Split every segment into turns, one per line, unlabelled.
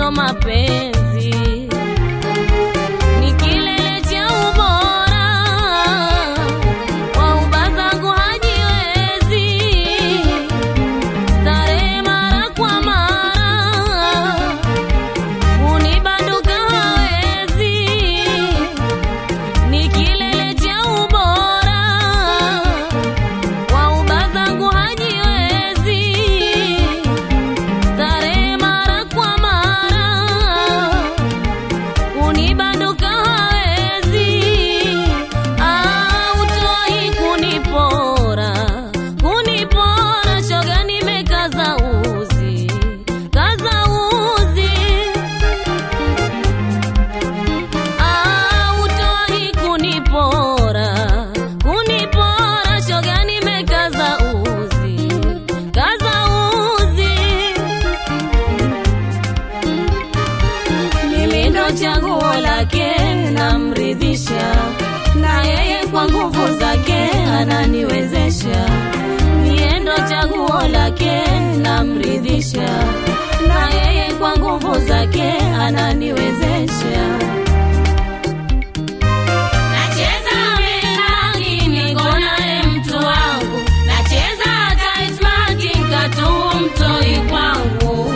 ndiyo mapenzi ni kilele cha ubora wauba zangu hajiwezi starehe mara kwa mara unibanduka hawezi ni kilele cha ubora wauba zangu hajiwezi starehe mara kwa mara kunibanduka hawezi autoi kunipora kunipora shoga nimekaza uzi kaza uzi autoi kunipora kunipora shoga nimekaza uzi kaza uzi mimi ndo chaguo lake namridhisha na yeye kwa nguvu zake ananiwezesha mie ndo chaguo lake namridhisha na yeye kwa nguvu zake ananiwezesha Nacheza menagi niko naye mtu wangu, nacheza tight marking katu mtoi kwangu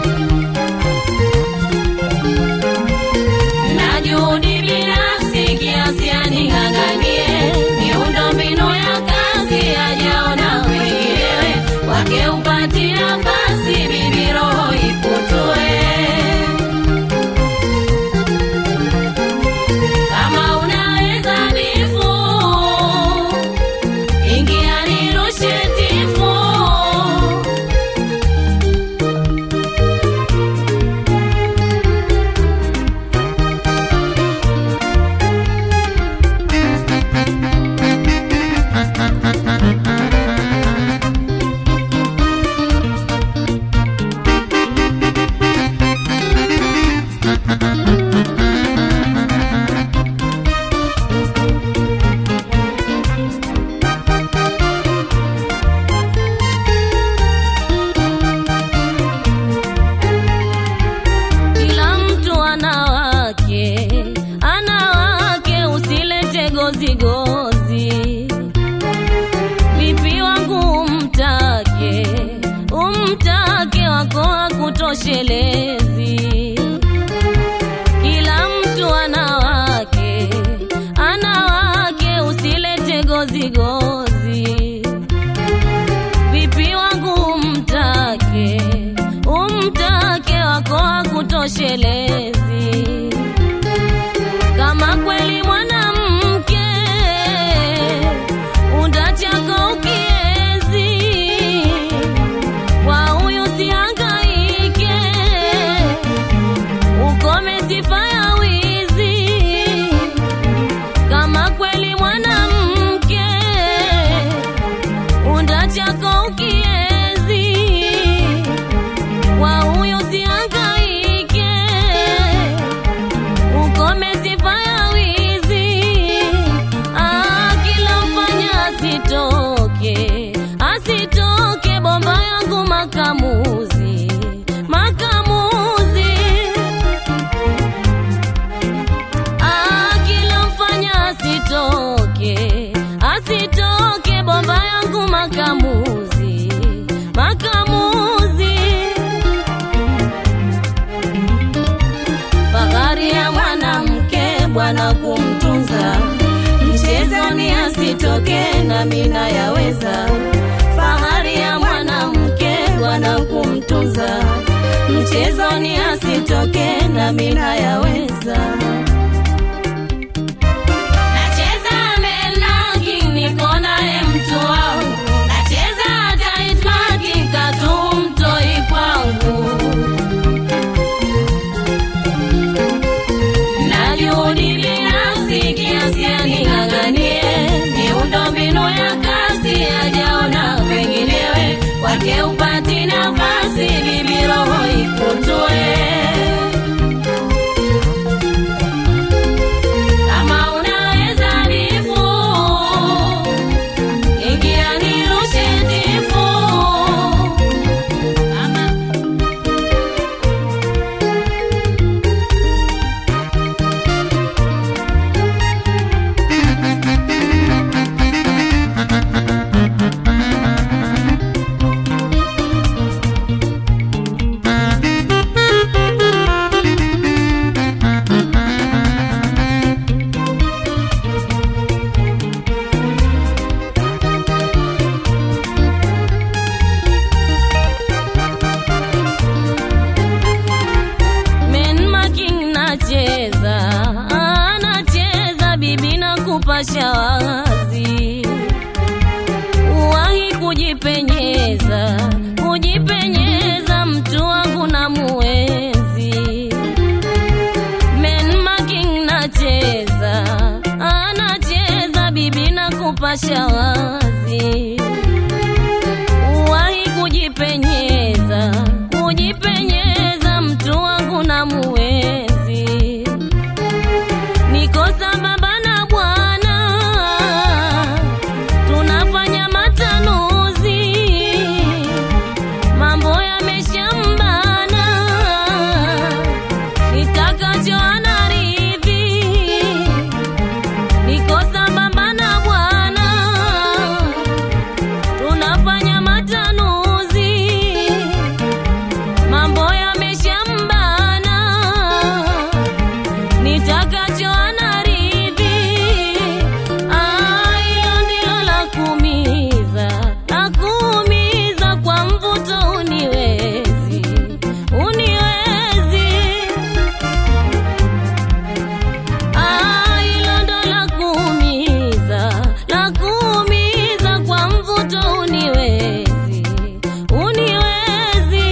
na juhudi binafsi kiasi aning'ang'anie miundo mbinu ya kazi ajaona wenginewe wake upati nafasi bibi roho ikutue kama unaweza bifu ingia nirushe tifu Kila mtu ana wake, ana wake, usilete gozi gozi. Vipi wangu umtake, umtake wako hakutoshelezi. Kila mtu ana wake, ana wake, usilete gozi gozi vipi wangu umtake umtake wako hakutoshelezi kama kweli mwanamke undachako ukiezi kwa huyu sihangaike ukome sifa ya wizi kama kweli mwanamke unda chako ukiezi kwa huyo sihangaike ukome sifa ya wizi ah, kila mfanya asitoke asitoke bomba yangu makamuzi makamuzi Ah, kila mfanya asitoke asitoke bomba yangu makamuzi makamuzi fahari ya mwanamke bwana kumtunza mchezoni asitoke na mina yaweza fahari ya mwanamke bwana kumtunza mchezoni asitoke na mina yaweza Nacheza menagi niko naye mtu wangu, nacheza tight marking katu mtoi kwangu, na juhudi binafsi kiasi aning'ang'anie miundo mbinu ya kazi ajaona wenginewe kwake upati nafasi bibi roho ikutue hamuwezi. Niko sambamba na Bwana, tunafanya matanuzi, mambo yameshambana, nitakacho anaridhi. Niko sambamba na Bwana, tunafanya matanuzi, mambo yameshambana, nitakacho anaridhi. Ah, hilo ndilo la kuumiza, la kuumiza kwa mvuto, uniwezi, uniwezi Ah, hilo ndo la kuumiza, la kuumiza kwa mvuto, uniwezi, uniwezi.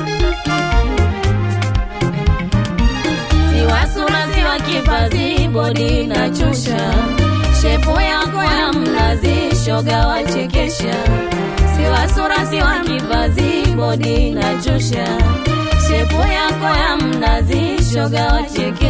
Siwa sura, siwa kipazi, bodi na chusha, shepo yako ya mnazi, shoga wachekesha. Siwa sura, siwa kipazi, bodi na chusha, shepo yako ya mnazi, shoga wachekesha.